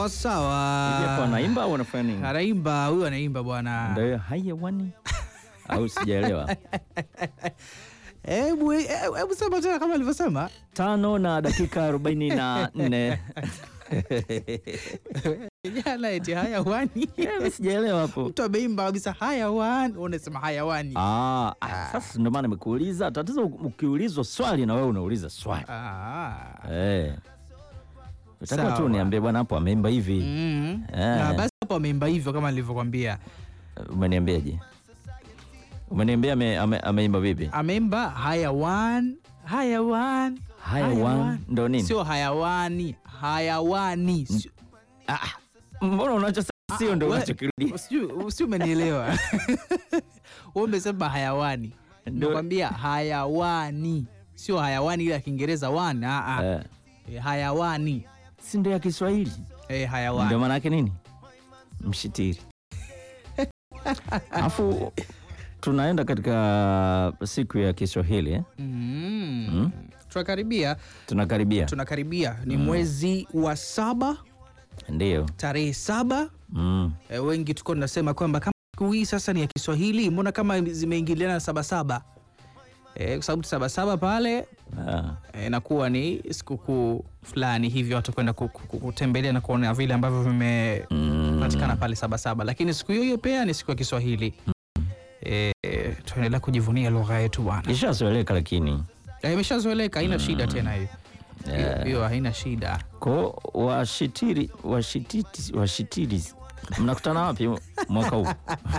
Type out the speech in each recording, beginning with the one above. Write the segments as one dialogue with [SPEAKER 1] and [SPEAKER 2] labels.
[SPEAKER 1] Sawa
[SPEAKER 2] Hivi hapo
[SPEAKER 1] sawa.
[SPEAKER 2] anaimba au anafanya nini?
[SPEAKER 1] Anaimba huyu anaimba bwana.
[SPEAKER 2] Ndio hayawani au sijaelewa.
[SPEAKER 1] Hebu hebu sema tena kama alivyosema.
[SPEAKER 2] Tano na dakika arobaini na nne.
[SPEAKER 1] Jana eti hayawani.
[SPEAKER 2] Eh, Sijaelewa hapo.
[SPEAKER 1] Mtu ameimba kabisa hayawani, unasema hayawani.
[SPEAKER 2] Ah, ah, sasa ndio maana nimekuuliza. Tatizo ukiulizwa swali na wewe unauliza swali.
[SPEAKER 1] Ah.
[SPEAKER 2] Eh. Utakuwa tu
[SPEAKER 1] Sawa.
[SPEAKER 2] niambie bwana hapo ameimba hivi.
[SPEAKER 1] Mm.
[SPEAKER 2] Eh.
[SPEAKER 1] Na basi hapo ameimba hivyo kama nilivyokwambia.
[SPEAKER 2] Umeniambiaje? Umeniambia ame- ame- ameimba vipi?
[SPEAKER 1] Ameimba hayawan, hayawan.
[SPEAKER 2] Hayawan ndo nini?
[SPEAKER 1] Sio hayawani, hayawani. Sio-
[SPEAKER 2] Ah, mbona unachosema sio ndo
[SPEAKER 1] we-
[SPEAKER 2] unachokirudia?
[SPEAKER 1] Sijui sijui umenielewa. Wewe umesema hayawani.
[SPEAKER 2] Ndio.
[SPEAKER 1] Nakwambia hayawani. Sio hayawani ile ya Kiingereza one, ah ah.
[SPEAKER 2] Eh,
[SPEAKER 1] Eh, Hayawani.
[SPEAKER 2] si ndo ya Kiswahili?
[SPEAKER 1] Eh,
[SPEAKER 2] Ndio
[SPEAKER 1] hayawani.
[SPEAKER 2] maana yake nini? Mshitiri. Alafu tunaenda katika siku ya Kiswahili eh?
[SPEAKER 1] Mm.
[SPEAKER 2] Mm.
[SPEAKER 1] Tunakaribia,
[SPEAKER 2] Tunakaribia.
[SPEAKER 1] tunakaribia. Ni mwezi wa saba,
[SPEAKER 2] Ndio.
[SPEAKER 1] tarehe saba.
[SPEAKER 2] Mm.
[SPEAKER 1] E, wengi tuko tunasema kwamba kama siku hii sasa ni ya Kiswahili, mbona kama zimeingiliana na sabasaba? E, kwa sababu sabasaba pale
[SPEAKER 2] Ah.
[SPEAKER 1] e, inakuwa ni sikukuu fulani hivyo watu kwenda ku- ku- kutembelea na kuona vile ambavyo vimepatikana
[SPEAKER 2] Mm.
[SPEAKER 1] pale sabasaba, lakini siku hiyo hiyo pia ni siku ya Kiswahili. E, tuendelea kujivunia lugha yetu bwana.
[SPEAKER 2] Ishazoeleka lakini
[SPEAKER 1] E, imeshazoeleka haina shida tena hiyo hiyo
[SPEAKER 2] Yeah.
[SPEAKER 1] hiyo haina shida.
[SPEAKER 2] ko washitiri washititi washitiri mnakutana wapi mwaka huu?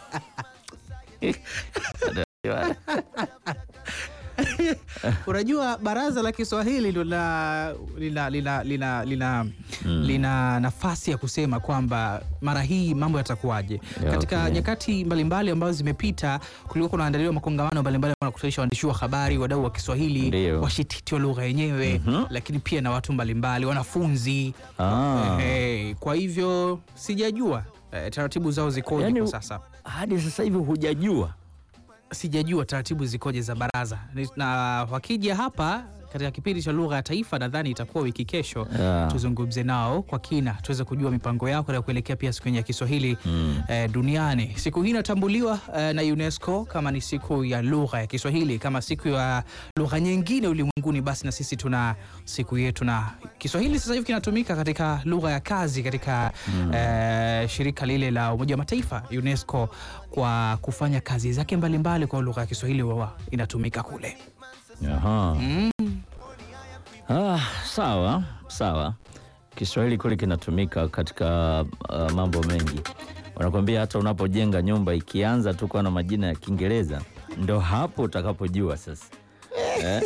[SPEAKER 1] Unajua baraza la Kiswahili ndo la- lina, lina, lina, lina, lina nafasi ya kusema kwamba mara hii mambo yatakuwaje.
[SPEAKER 2] Ya,
[SPEAKER 1] Katika
[SPEAKER 2] okay.
[SPEAKER 1] nyakati mbalimbali ambazo zimepita, kulikuwa kunaandaliwa makongamano mbalimbali wanakutanisha waandishi wa habari, wadau wa Kiswahili,
[SPEAKER 2] Ndio.
[SPEAKER 1] washititi wa lugha yenyewe,
[SPEAKER 2] Mhm.
[SPEAKER 1] lakini pia na watu mbalimbali, wanafunzi
[SPEAKER 2] Ah.
[SPEAKER 1] Eh, kwa hivyo sijajua eh, taratibu zao zikoje
[SPEAKER 2] Yaani-
[SPEAKER 1] kwa sasa
[SPEAKER 2] Hadi sasa hivi hujajua
[SPEAKER 1] sijajua taratibu zikoje za baraza Ni- na wakija hapa katika kipindi cha lugha ya taifa nadhani itakuwa wiki kesho
[SPEAKER 2] Yeah.
[SPEAKER 1] tuzungumze nao kwa kina tuweze kujua mipango yao katika kuelekea pia siku yenye ya Kiswahili
[SPEAKER 2] Mm.
[SPEAKER 1] eh, duniani. Siku hii inatambuliwa eh, na UNESCO kama ni siku ya lugha ya Kiswahili, kama siku ya lugha nyingine ulimwenguni, basi na sisi tuna siku yetu, na Kiswahili sasa hivi kinatumika katika lugha ya kazi katika eh, shirika lile la Umoja wa Mataifa UNESCO, kwa kufanya kazi zake mbalimbali kwa lugha ya Kiswahili wawa inatumika kule.
[SPEAKER 2] Aha.
[SPEAKER 1] Mm.
[SPEAKER 2] Ah, sawa sawa. Kiswahili kule kinatumika katika uh, mambo mengi. Wanakwambia hata unapojenga nyumba ikianza tu kuwa na majina ya Kiingereza ndo hapo utakapojua sasa eh?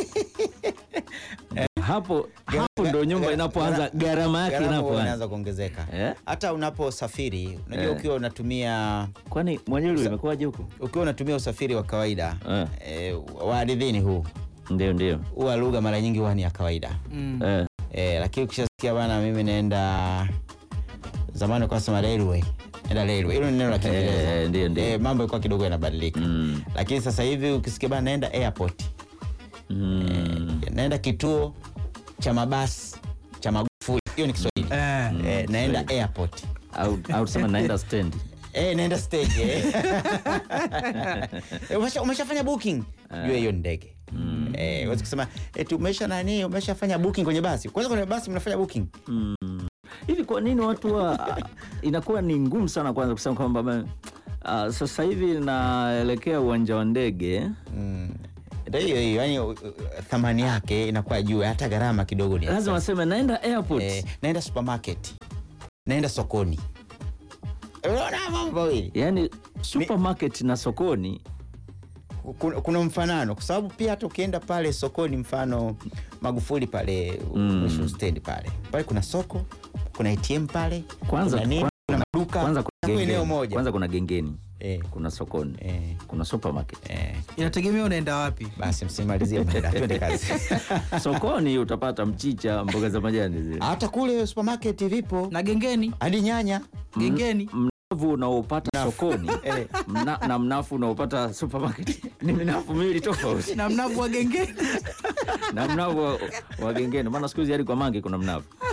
[SPEAKER 2] hapo hapo ndo nyumba inapoanza gharama yake
[SPEAKER 3] Gharama huwa
[SPEAKER 2] inapoanza
[SPEAKER 3] inaanza kuongezeka
[SPEAKER 2] eh?
[SPEAKER 3] hata unaposafiri unajua
[SPEAKER 2] Eh.
[SPEAKER 3] ukiwa unatumia
[SPEAKER 2] Kwani mwenyewe imekuwaje huko?
[SPEAKER 3] ukiwa unatumia usafiri wa kawaida
[SPEAKER 2] Eh.
[SPEAKER 3] eh, wa ardhini huu
[SPEAKER 2] Ndio, ndio
[SPEAKER 3] huwa lugha mara nyingi huwa ni ya kawaida
[SPEAKER 1] Mm.
[SPEAKER 2] eh.
[SPEAKER 3] eh, lakini ukishasikia bana mimi naenda zamani kwa sema railway naenda railway hilo ni neno la Kiingereza
[SPEAKER 2] Eh, ndio, ndio.
[SPEAKER 3] eh, mambo ilikuwa kidogo yanabadilika
[SPEAKER 2] Mm.
[SPEAKER 3] lakini sasa hivi ukisikia bana naenda airport
[SPEAKER 2] Mm.
[SPEAKER 3] naenda kituo cha mabasi cha Magufuli hiyo ni Kiswahili
[SPEAKER 1] Eh.
[SPEAKER 3] eh, naenda airport
[SPEAKER 2] au au tuseme naenda stendi
[SPEAKER 3] Eh, naenda stage eh. Eh, umesha- umeshafanya booking jua hiyo ni ndege eh, huwezi kusema eti umesha nani umeshafanya booking kwenye basi kwanza kwenye basi mnafanya booking
[SPEAKER 2] hivi kwa nini watu wa inakuwa ni ngumu sana kwanza kusema kwamba ba- ah, sasa hivi naelekea uwanja wa ndege
[SPEAKER 3] Mm. ndio hiyo hiyo yani uh, uh, thamani yake inakuwa juu hata gharama kidogo ni
[SPEAKER 2] lazima
[SPEAKER 3] expensive.
[SPEAKER 2] waseme naenda airport
[SPEAKER 3] eh, naenda supermarket naenda sokoni unaona mambo mawili
[SPEAKER 2] yaani supermarket na sokoni
[SPEAKER 3] kuna, kuna mfanano kwa sababu pia hata ukienda pale sokoni mfano Magufuli pale
[SPEAKER 2] Mm.
[SPEAKER 3] mwisho stendi pale pale kuna soko kuna ATM pale
[SPEAKER 2] Kwanza-
[SPEAKER 3] kuna nini,
[SPEAKER 2] kwanza-
[SPEAKER 3] kuna maduka
[SPEAKER 2] kwanza kuna
[SPEAKER 3] Hapo eneo
[SPEAKER 2] gengeni
[SPEAKER 3] moja
[SPEAKER 2] kwanza kuna gengeni
[SPEAKER 3] eh,
[SPEAKER 2] kuna sokoni
[SPEAKER 3] eh,
[SPEAKER 2] kuna supermarket
[SPEAKER 3] eh.
[SPEAKER 1] Inategemea unaenda wapi.
[SPEAKER 3] basi msimalizie muda twende kazi
[SPEAKER 2] sokoni utapata mchicha mboga za majani zile
[SPEAKER 3] hata kule supermarket vipo
[SPEAKER 1] Na gengeni,
[SPEAKER 3] hadi nyanya
[SPEAKER 1] gengeni
[SPEAKER 2] mnavu unaopata sokoni
[SPEAKER 3] Eh.
[SPEAKER 2] mna, na mnafu unaopata supermarket ni minafu miwili tofauti
[SPEAKER 1] na mnavu wa gengeni
[SPEAKER 2] na mnavu wa, wa gengeni maana siku hizi hadi kwa mange kuna mnavu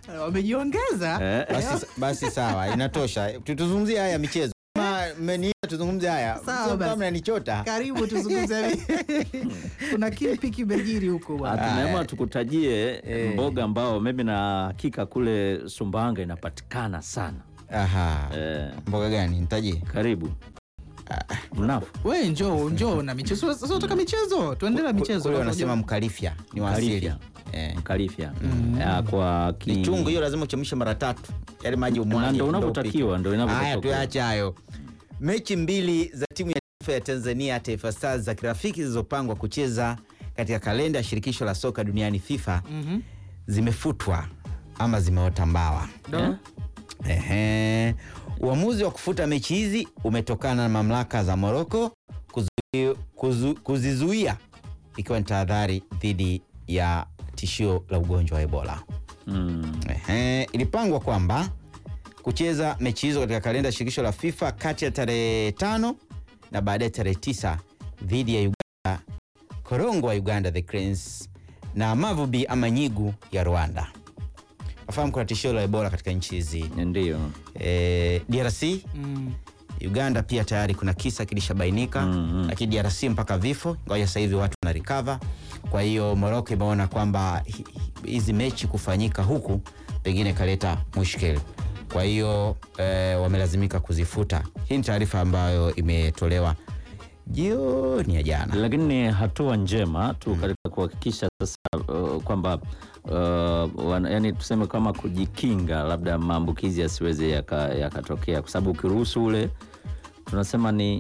[SPEAKER 1] wamejiongeza
[SPEAKER 2] Eh,
[SPEAKER 3] Basi, basi sawa, inatosha. Tutuzungumzie haya michezo. Kama mmeniita tuzungumzie haya,
[SPEAKER 1] Sawa
[SPEAKER 3] sio
[SPEAKER 1] basi.
[SPEAKER 3] kama mnanichota.
[SPEAKER 1] karibu tuzungumze kuna kipi kimejiri huko bwana
[SPEAKER 2] tumeamua tukutajie mboga ambao mimi na hakika kule Sumbawanga inapatikana sana.
[SPEAKER 3] Aha.
[SPEAKER 2] Eh,
[SPEAKER 3] Mboga gani? Nitajie.
[SPEAKER 2] karibu mnafu
[SPEAKER 1] we njoo njoo na michezo sasa unataka michezo tuendelee na michezo
[SPEAKER 3] Kule wanasema mkalifya ni wa asili.
[SPEAKER 2] Mkalifya.
[SPEAKER 3] Eh.
[SPEAKER 2] mkalifya Ya, kwa ki...
[SPEAKER 3] Ni chungu hiyo lazima uchemshe mara tatu. Yale maji
[SPEAKER 2] Na
[SPEAKER 3] umwage.
[SPEAKER 2] ndo
[SPEAKER 3] ndo
[SPEAKER 2] unavyotakiwa,
[SPEAKER 3] upike.
[SPEAKER 2] ndo
[SPEAKER 3] Haya
[SPEAKER 2] inavyotakiwa.
[SPEAKER 3] tuache hayo. Mechi mbili za timu ya taifa ya Tanzania Taifa Stars za kirafiki zilizopangwa kucheza katika kalenda ya shirikisho la soka duniani FIFA zimefutwa ama zimeota mbawa.
[SPEAKER 2] Eh?
[SPEAKER 3] Ehe. Uamuzi wa kufuta mechi hizi umetokana na mamlaka za Moroko kuzu, kuzu, kuzizuia ikiwa ni tahadhari dhidi ya tishio la ugonjwa wa Ebola.
[SPEAKER 2] Mm.
[SPEAKER 3] Ehe, ilipangwa kwamba kucheza mechi hizo katika kalenda ya shirikisho la FIFA kati ya tarehe tano na baadaye tarehe tisa dhidi ya Uganda, Korongo wa Uganda the Cranes na Mavubi ama Nyigu ya Rwanda. Nafahamu kuna tishio la Ebola katika nchi hizi
[SPEAKER 2] Ndiyo.
[SPEAKER 3] e, DRC
[SPEAKER 1] Mm.
[SPEAKER 3] Uganda pia tayari kuna kisa kilishabainika
[SPEAKER 2] Mm, mm.
[SPEAKER 3] lakini DRC mpaka vifo, ingawa sasa hivi watu wana recover. Kwa hiyo Morocco imeona kwamba hi- hi- hizi mechi kufanyika huku pengine kaleta mushkeli, kwa hiyo eh, wamelazimika kuzifuta. Hii ni taarifa ambayo imetolewa jioni ya jana.
[SPEAKER 2] Lakini ni hatua njema tu katika kuhakikisha sasa uh, kwamba uh, wana- yani tuseme kama kujikinga labda maambukizi yasiweze yaka- yakatokea, kwa sababu ukiruhusu ule tunasema ni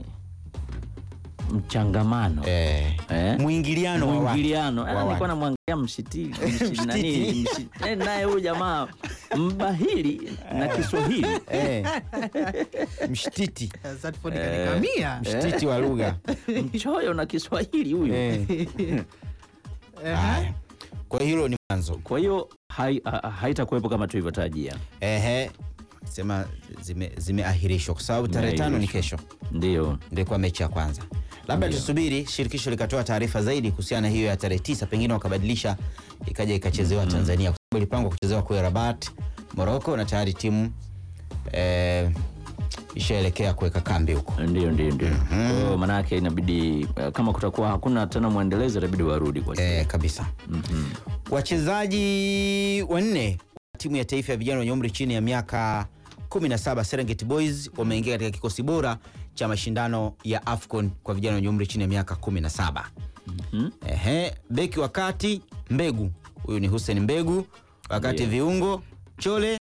[SPEAKER 2] mchangamano
[SPEAKER 3] Eh,
[SPEAKER 2] Eh?
[SPEAKER 3] mwingiliano wa watu.
[SPEAKER 2] mwingiliano.
[SPEAKER 3] wa
[SPEAKER 2] Ah,
[SPEAKER 3] watu.
[SPEAKER 2] Nilikuwa namwangalia mshiti mshiti- nani, mshiti- eh, naye huyu jamaa mbahili na Kiswahili
[SPEAKER 3] Eh, mshtiti
[SPEAKER 1] Satford kanikamia
[SPEAKER 3] mshtiti wa lugha
[SPEAKER 2] mchoyo na Kiswahili huyu.
[SPEAKER 3] Eh,
[SPEAKER 1] Ehe.
[SPEAKER 3] haya. Kwa hiyo hilo ni mwanzo.
[SPEAKER 2] Kwa hiyo hai- ha- haitakuwepo kama tulivyotarajia.
[SPEAKER 3] Ehe, sema zime- zimeahirishwa kwa sababu tarehe tano ni kesho
[SPEAKER 2] Ndio.
[SPEAKER 3] ndio ilikuwa mechi ya kwanza. Labda tusubiri shirikisho likatoa taarifa zaidi kuhusiana na hiyo ya tarehe tisa, pengine wakabadilisha ikaja ikachezewa Tanzania, kwa sababu ilipangwa kuchezewa kule Rabat, Morocco, na tayari timu eh, ishaelekea kuweka kambi huko.
[SPEAKER 2] Ndio, ndio, ndio. Kwa hiyo maanake inabidi eh, kama kutakuwa hakuna tena mwendelezo, inabidi warudi kwa
[SPEAKER 3] Eh, kabisa.
[SPEAKER 2] Mhm.
[SPEAKER 3] Wachezaji wanne wa timu ya taifa ya vijana wenye umri chini ya miaka 17 Serengeti Boys wameingia katika kikosi bora cha mashindano ya AFCON kwa vijana wenye umri chini ya miaka 17.
[SPEAKER 2] Mhm.
[SPEAKER 3] Ehe, beki wa kati Mbegu, huyu ni Hussein Mbegu, wakati
[SPEAKER 2] Ndiyo.
[SPEAKER 3] viungo Chole,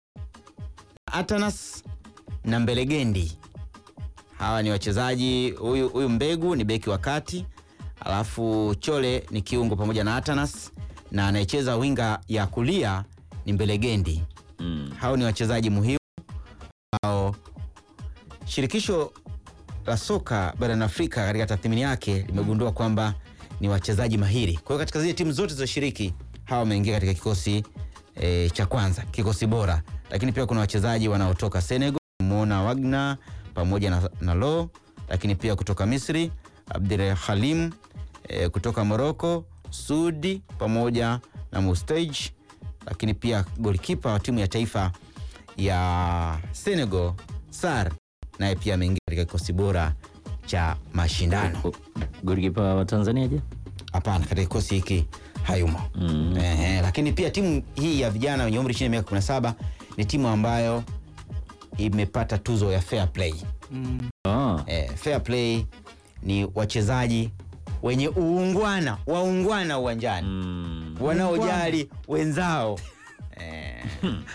[SPEAKER 3] Atanas na Mbelegendi. Hawa ni wachezaji. Huyu huyu Mbegu ni beki wa kati, alafu Chole ni kiungo pamoja na Atanas, na anayecheza winga ya kulia ni Mbelegendi.
[SPEAKER 2] Mm.
[SPEAKER 3] Hao ni wachezaji muhimu ambao shirikisho la soka barani Afrika katika tathmini yake limegundua kwamba ni wachezaji mahiri. Kwa hiyo katika zile timu zote zilizoshiriki hawa wameingia katika kikosi e, cha kwanza, kikosi bora. Lakini pia kuna wachezaji wanaotoka Senegal, muona Wagner pamoja na, na Lo, lakini pia kutoka Misri Abdul Halim e, kutoka Morocco Sudi pamoja na Mustaj, lakini pia golikipa wa timu ya taifa ya Senegal Sar naye pia ameingia katika kikosi bora cha mashindano.
[SPEAKER 2] Go- Golikipa wa Tanzania je?
[SPEAKER 3] Hapana, katika kikosi hiki hayumo.
[SPEAKER 2] Mm.
[SPEAKER 3] Ehe, lakini pia timu hii ya vijana wenye umri chini ya miaka 17 ni timu ambayo imepata tuzo ya fair play.
[SPEAKER 1] Mm.
[SPEAKER 2] Ah.
[SPEAKER 3] Eh, fair play ni wachezaji wenye uungwana, waungwana uwanjani
[SPEAKER 2] Mm.
[SPEAKER 3] wanaojali wenzao Eh,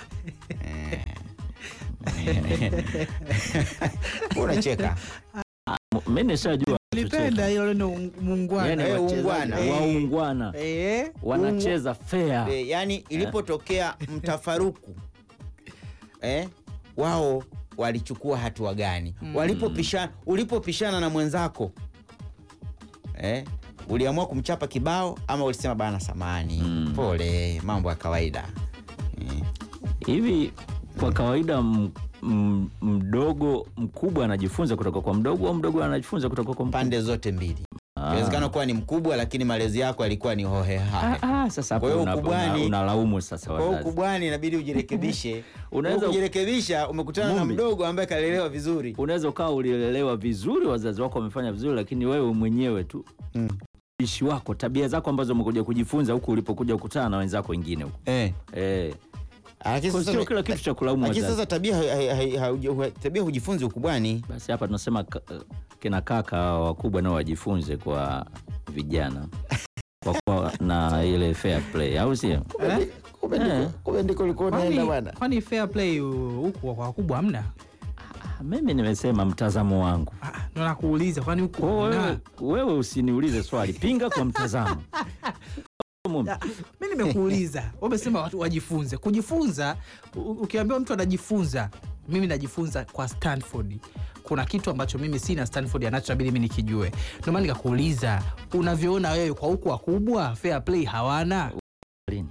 [SPEAKER 3] eh. Unacheka
[SPEAKER 2] M- Mimi nishajua
[SPEAKER 1] Nilipenda hilo neno muungwana.
[SPEAKER 2] yani
[SPEAKER 3] Eh,
[SPEAKER 2] wachezaji
[SPEAKER 3] ungwana.
[SPEAKER 2] waungwana
[SPEAKER 1] Eh,
[SPEAKER 2] wanacheza fair.
[SPEAKER 3] Eh, yani ilipotokea mtafaruku eh, wao walichukua hatua gani? Walipopishana, ulipopishana na mwenzako eh, uliamua kumchapa kibao ama ulisema bana, samani
[SPEAKER 2] Mm.
[SPEAKER 3] pole, mambo ya kawaida eh.
[SPEAKER 2] Hivi kwa kawaida m- m- mdogo mkubwa anajifunza kutoka kwa mdogo au mdogo anajifunza kutoka kwa mkubwa?
[SPEAKER 3] pande zote mbili.
[SPEAKER 2] Ah,
[SPEAKER 3] inawezekana kuwa ni mkubwa lakini malezi yako yalikuwa ni hohehahe
[SPEAKER 2] Ah, ah, sasa
[SPEAKER 3] Kwa
[SPEAKER 2] hapo
[SPEAKER 3] hiyo
[SPEAKER 2] una-
[SPEAKER 3] ukubwani-
[SPEAKER 2] una- unalaumu sasa
[SPEAKER 3] kwa hiyo
[SPEAKER 2] wazazi.
[SPEAKER 3] ukubwani inabidi ujirekebishe
[SPEAKER 2] Unaweza-
[SPEAKER 3] kujirekebisha umekutana na
[SPEAKER 2] Mumbi.
[SPEAKER 3] mdogo ambaye kalelewa vizuri
[SPEAKER 2] Unaweza ukawa ulilelewa vizuri, wazazi wako wamefanya vizuri, lakini wewe mwenyewe tu
[SPEAKER 3] Mm.
[SPEAKER 2] ishi wako, tabia zako ambazo umekuja kujifunza huku ulipokuja kukutana na wenzako wengine huku
[SPEAKER 3] eh.
[SPEAKER 2] eh.
[SPEAKER 3] Lakini
[SPEAKER 2] Kwa
[SPEAKER 3] sasa-
[SPEAKER 2] sio kila kitu cha kulaumu
[SPEAKER 3] lakini
[SPEAKER 2] wazazi.
[SPEAKER 3] sasa tabia hai- hai- hai- hauja- hu- tabia hujifunzi ukubwani
[SPEAKER 2] Basi hapa tunasema ka- kina kaka hawa wakubwa nao wajifunze kwa vijana kwa kuwa na ile fair play, au sio?
[SPEAKER 1] Eh?
[SPEAKER 3] kumbe ndiko ulikuwa
[SPEAKER 1] Kwani- kwani fair play uh, huku kwa wakubwa hamna?
[SPEAKER 2] Ah, Mimi nimesema mtazamo wangu.
[SPEAKER 1] Ah, ndo nakuuliza kwani huku
[SPEAKER 2] Kwa hiyo wewe,
[SPEAKER 1] hamna?
[SPEAKER 2] wewe usiniulize swali, pinga kwa mtazamo. Mumbi.
[SPEAKER 1] mi nimekuuliza umesema watu wajifunze kujifunza u- ukiambiwa mtu anajifunza mimi najifunza kwa stanford kuna kitu ambacho mimi sina stanford anacho nabidi mi nikijue ndio maana nikakuuliza unavyoona wewe kwa huku wakubwa fair play hawana
[SPEAKER 2] Lini?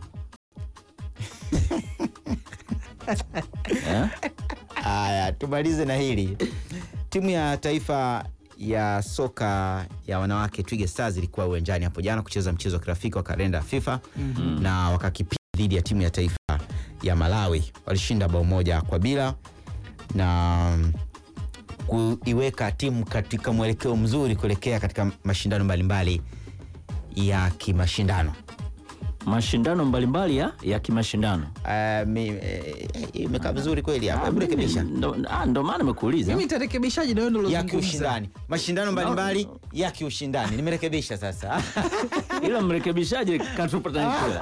[SPEAKER 2] Eh?
[SPEAKER 3] Haya, tumalize na hili. Timu ya taifa ya soka ya wanawake Twiga Stars ilikuwa uwanjani hapo jana kucheza mchezo wa kirafiki wa kalenda ya FIFA na wakakipiga dhidi ya timu ya taifa ya Malawi. Walishinda bao moja kwa bila na kuiweka timu katika mwelekeo mzuri kuelekea katika mashindano mbalimbali ya kimashindano.
[SPEAKER 2] Mashindano mbalimbali ya, ya kimashindano.
[SPEAKER 3] Uh, mi- eh, imekaa vizuri kweli hapa.
[SPEAKER 2] Ah,
[SPEAKER 3] Hebu
[SPEAKER 2] mimi
[SPEAKER 3] rekebisha.
[SPEAKER 2] ndo ah, ndo maana nimekuuliza.
[SPEAKER 1] mimi nitarekebishaji na wewe ndo
[SPEAKER 3] ya
[SPEAKER 1] ulozungumza.
[SPEAKER 3] kiushindani mashindano mbalimbali ya kiushindani nimerekebisha sasa
[SPEAKER 2] Ila mrekebishaji katupa tanikiwa.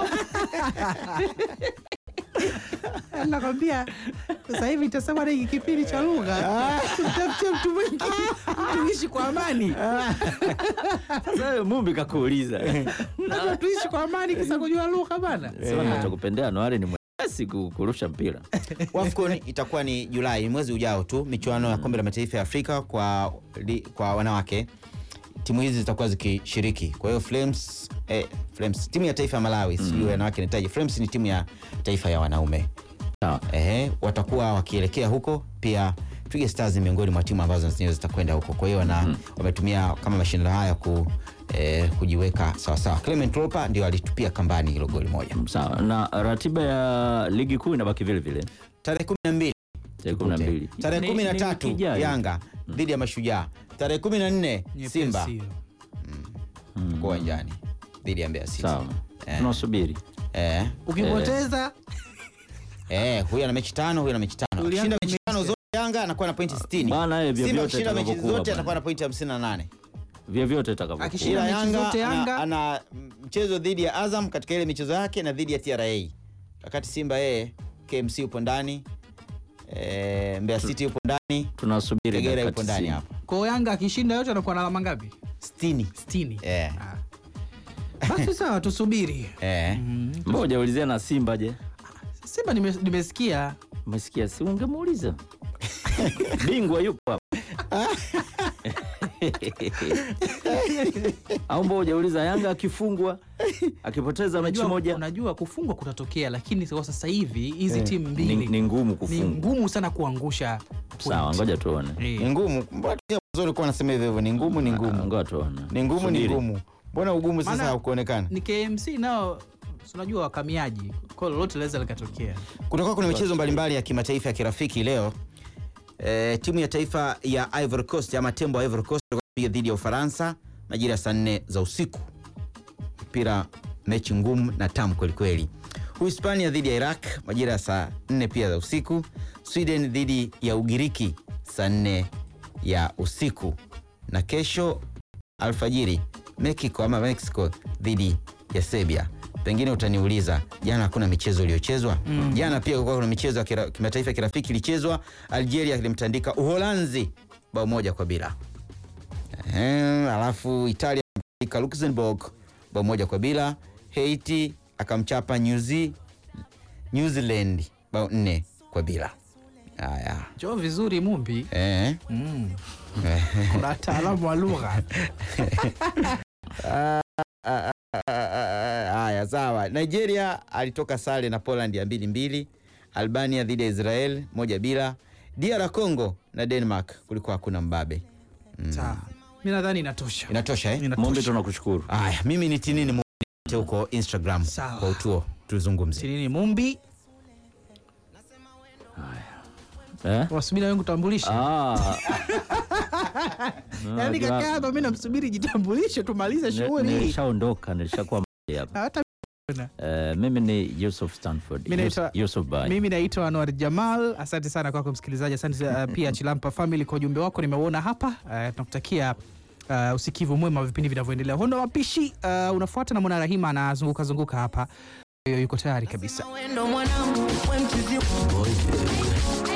[SPEAKER 1] nakwambia sasa hivi itasema na hiki kipindi cha lugha tafutie mtu mwingi tuishi kwa amani
[SPEAKER 2] Sasa wewe Mumbi kakuuliza.
[SPEAKER 1] Lazima tuishi kwa amani kisa kujua lugha bana
[SPEAKER 2] Sema nachokupendea Anuari ni mwepesi ku- kurusha mpira.
[SPEAKER 3] wafcon itakuwa ni julai ni mwezi ujao tu michuano ya kombe la mataifa ya afrika kwa, li, kwa wanawake timu hizi zitakuwa zikishiriki kwa hiyo flames, eh, flames timu ya taifa ya malawi sijui wanawake nitaje flames ni timu ya taifa ya wanaume
[SPEAKER 2] Sawa.
[SPEAKER 3] Ehe, watakuwa wakielekea huko pia Twiga Stars ni miongoni mwa timu ambazo zenyewe zitakwenda huko kwa hiyo wana wametumia kama mashindano haya ku, eh, kujiweka sawasawa Clement Ropa ndio alitupia kambani hilo goli moja
[SPEAKER 2] Sawa. Na ratiba ya ligi kuu inabaki vile vile.
[SPEAKER 3] tarehe kumi na mbili
[SPEAKER 2] Tarehe kumi na mbili.
[SPEAKER 3] tarehe
[SPEAKER 2] Ni-
[SPEAKER 3] kumi na
[SPEAKER 2] ni
[SPEAKER 3] tatu
[SPEAKER 2] wiki ijayo.
[SPEAKER 3] Yanga dhidi ya Mashujaa tarehe kumi na nne
[SPEAKER 1] Nyepesi
[SPEAKER 3] Simba
[SPEAKER 1] hiyo.
[SPEAKER 2] Mm.
[SPEAKER 3] kwa uwanjani dhidi ya Mbeya City.
[SPEAKER 2] Sawa.
[SPEAKER 3] Eh.
[SPEAKER 2] Tunasubiri.
[SPEAKER 3] Eh,
[SPEAKER 1] ukipoteza
[SPEAKER 3] eh, huyu ana mechi tano, huyu ana mechi tano.
[SPEAKER 1] Ulianza
[SPEAKER 3] Akishinda mechi
[SPEAKER 1] mechi
[SPEAKER 3] tano zote Yanga anakuwa na pointi 60.
[SPEAKER 2] Bana, eh,
[SPEAKER 3] Simba
[SPEAKER 2] vyovyote
[SPEAKER 3] akishinda mechi
[SPEAKER 2] itakavyokuwa
[SPEAKER 3] zote
[SPEAKER 2] bana.
[SPEAKER 3] atakuwa na pointi 58.
[SPEAKER 2] Vyovyote itakavyokuwa.
[SPEAKER 1] Akishinda
[SPEAKER 3] Ila
[SPEAKER 1] mechi
[SPEAKER 3] Yanga
[SPEAKER 1] zote Yanga.
[SPEAKER 3] ana, ana mchezo dhidi ya Azam katika ile michezo yake na dhidi ya TRA. Wakati Simba yeye KMC yupo ndani. Eh, Mbeya City yupo ndani.
[SPEAKER 2] Tunasubiri
[SPEAKER 3] Kagera
[SPEAKER 2] dakika
[SPEAKER 3] yupo ndani
[SPEAKER 2] 90.
[SPEAKER 3] hapa.
[SPEAKER 1] kwa Yanga akishinda yote anakuwa na alama ngapi
[SPEAKER 3] 60.
[SPEAKER 1] 60
[SPEAKER 3] Eh.
[SPEAKER 1] Ah. basi sawa tusubiri
[SPEAKER 3] Eh.
[SPEAKER 2] Ngoja ulizia na Simba je?
[SPEAKER 1] Simba nime- nimesikia
[SPEAKER 2] Umesikia si ungemuuliza. Bingwa yupo hapa. Au mbona hujauliza Yanga akifungwa akipoteza mechi
[SPEAKER 1] unajua,
[SPEAKER 2] moja
[SPEAKER 1] unajua kufungwa kutatokea lakini kwa sasa hivi hizi timu
[SPEAKER 2] ni,
[SPEAKER 1] mbili
[SPEAKER 2] ni ngumu
[SPEAKER 1] ni
[SPEAKER 2] kufungwa.
[SPEAKER 1] ngumu sana kuangusha
[SPEAKER 2] Sawa,
[SPEAKER 1] point.
[SPEAKER 2] ngoja tuone.
[SPEAKER 1] Eh.
[SPEAKER 3] Ni ngumu. Mbona mwanzo ulikuwa unasema hivyo hivyo? Ni ngumu, ni
[SPEAKER 2] Ah,
[SPEAKER 3] ngumu.
[SPEAKER 2] Ngoja tuone.
[SPEAKER 3] Ni ngumu, ni
[SPEAKER 2] Subiri.
[SPEAKER 3] ngumu. Mbona ugumu sasa
[SPEAKER 1] Maana-
[SPEAKER 3] haukuonekana?
[SPEAKER 1] ni KMC nao si unajua wakamiaji kwa lolote linaweza likatokea
[SPEAKER 3] Kutakuwa kuna michezo mbalimbali ya kimataifa ya kirafiki leo. E, timu ya taifa ya Ivory Coast ama tembo wa Ivory Coast watapiga dhidi ya Ufaransa majira ya saa nne za usiku. Mpira mechi ngumu na tamu kwelikweli. Uhispania dhidi ya Iraq majira ya saa nne pia za usiku. Sweden dhidi ya Ugiriki saa nne ya usiku, na kesho alfajiri Mexico ama Mexico dhidi ya Serbia. Pengine utaniuliza jana hakuna michezo iliyochezwa? Jana pia kulikuwa kuna michezo ya kira- kimataifa ya kirafiki ilichezwa. Algeria ilimtandika Uholanzi bao moja kwa bila. Ehe, alafu Italia ilimtandika Luxembourg bao moja kwa bila. Haiti akamchapa New Ze- New Zealand bao nne kwa bila. Haya.
[SPEAKER 1] jo vizuri mumbi
[SPEAKER 3] Eh.
[SPEAKER 1] mm. kuna wataalamu wa lugha
[SPEAKER 3] Haya, sawa. Nigeria alitoka sare na Poland ya mbili mbili. Albania dhidi ya Israel moja bila. DR Congo na Denmark kulikuwa hakuna mbabe.
[SPEAKER 1] Sawa. mi nadhani inatosha
[SPEAKER 3] Inatosha eh?
[SPEAKER 1] Inatosha.
[SPEAKER 2] Mombi, tunakushukuru.
[SPEAKER 3] Aya, mimi ni Tinini Mumbi huko Instagram
[SPEAKER 1] Sawa.
[SPEAKER 3] kwa utuo tuzungumze.
[SPEAKER 1] Tinini Mumbi
[SPEAKER 2] Eh?
[SPEAKER 1] wasubiri na wengu tambulishe
[SPEAKER 2] Ah.
[SPEAKER 1] yaani
[SPEAKER 2] Unajua,
[SPEAKER 1] kaka hapa mi namsubiri jitambulishe tumalize
[SPEAKER 2] ni-
[SPEAKER 1] shughuli hii
[SPEAKER 2] Nilishaondoka, nilishakuwa mbali hapa.
[SPEAKER 1] hata
[SPEAKER 2] Eh, mimi ni Yusuf Stanford.
[SPEAKER 1] Mimi
[SPEAKER 2] Yus-
[SPEAKER 1] naitwa-
[SPEAKER 2] Yusuf Bai.
[SPEAKER 1] mimi naitwa Anwar Jamal. Asante sana kwako msikilizaji, asante uh, pia Chilampa Family kwa ujumbe wako nimeuona hapa. Uh, tunakutakia uh, usikivu mwema wa vipindi vinavyoendelea. Hondo Mapishi uh, unafuata na Mwana Rahima anazunguka zunguka hapa, yuko tayari kabisa.
[SPEAKER 4] Wendo mwanangu, we mchizi